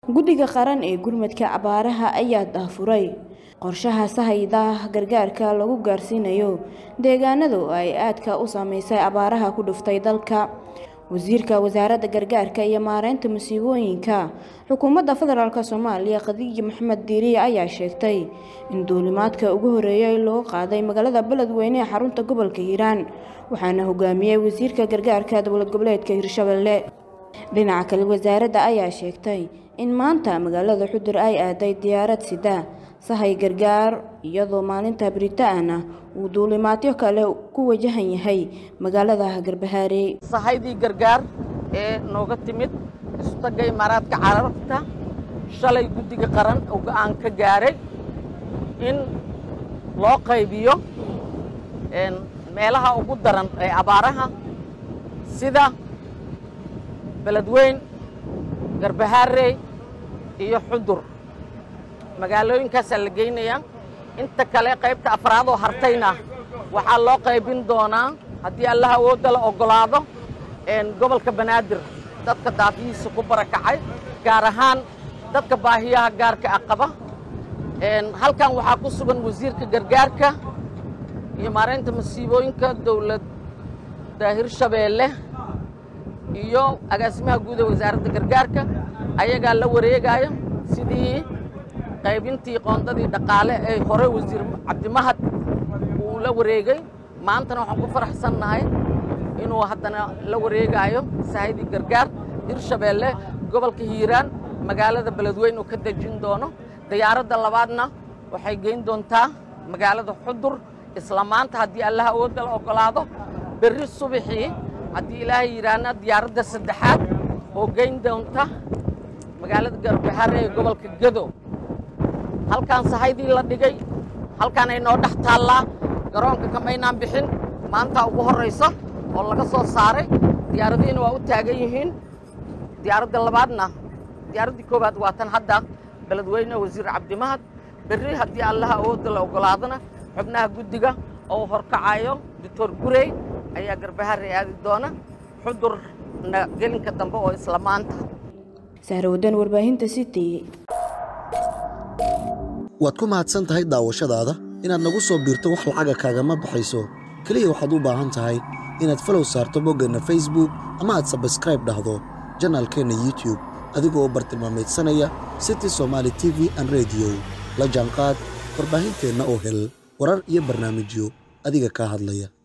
guddiga qaran ee gurmadka abaaraha ayaa daafuray qorshaha sahayda gargaarka lagu gaarsiinayo deegaanada oo ay aadka u saameysay abaaraha ku dhuftay dalka wasiirka wasaaradda gargaarka iyo maareynta masiibooyinka xukuumadda federaalk soomaaliya khadiija maxamed diiriye ayaa sheegtay in duulimaadka ugu horeeyay loo qaaday magaalada beledweyne ee xarunta gobolka hiiraan waxaana hogaamiyey wasiirka gargaarka dowlad goboleedka hirshabelle dhinaca kale wasaaradda ayaa sheegtay in maanta magaalada xudur ay aaday diyaarad sida sahay gargaar iyadoo maalinta biritaan ah uu duulimaadyo kale ku wajahan yahay magaalada garbahaare sahaydii gargaar ee nooga timid isutaga imaaraadka carabta shalay guddiga qaran oo go'aan ka gaaray in loo qaybiyo meelaha ugu daran ee abaaraha sida beledweyn garbahaarey iyo xudur magaalooyinkaasaa la geynayaa inta kale qaybta afraad oo hartayna waxaa loo qaybin doonaa haddii allah awoodda la oggolaado gobolka banaadir dadka daafihiisa ku barakacay gaar ahaan dadka baahiyaha gaarka ah qaba halkan waxaa ku sugan wasiirka gargaarka iyo maaraynta masiibooyinka dowladda hirshabeelle iyo agaasimaha guud ee wasaaradda gargaarka ayagaa la wareegaayo sidii qaybintii qoondadii dhaqaale ee hore wasiir cabdimahad uu la wareegay maantana waxaan ku faraxsannahay inuu haddana la wareegaayo sahaydii gargaar hirshabeelle gobolka hiiraan magaalada beledweyn uu ka dejin doono diyaaradda labaadna waxay geyn doontaa magaalada xudur isla maanta haddii allah awoodda la oggolaado berri subaxii haddii ilaahay yidhaahna diyaaradda saddexaad oo geyn doonta magaalada garbaxare ee gobolka gedo halkaan sahaydii la dhigay halkaan ay noo dhex taallaa garoonka kamaynaan bixin maanta ugu horrayso oo laga soo saaray diyaaradihiina waa u taagan yihiin diyaaradda labaadna diyaaraddii koowaad waa tan hadda beledweyne wasiir cabdimahad berri haddii allaha awoodda la oggolaadona xubnaha guddiga oo horkacayo doctor gurey ayaa garbaharey aadi doona xudurna gelinka dambe oo isla maanta sahrawadan warbaahinta city waad ku mahadsan tahay daawashadaada inaad nagu soo biirto wax lacaga kaagama baxayso keliya waxaad u baahan tahay inaad falow saarto boggeenna facebook ama aad sabskraib dhahdo janaalkeenna youtube adigoo u bartilmaamaydsanaya city somaali t v an rediyo la jaanqaad warbaahinteenna oo hel warar iyo barnaamijyo adiga kaa hadlaya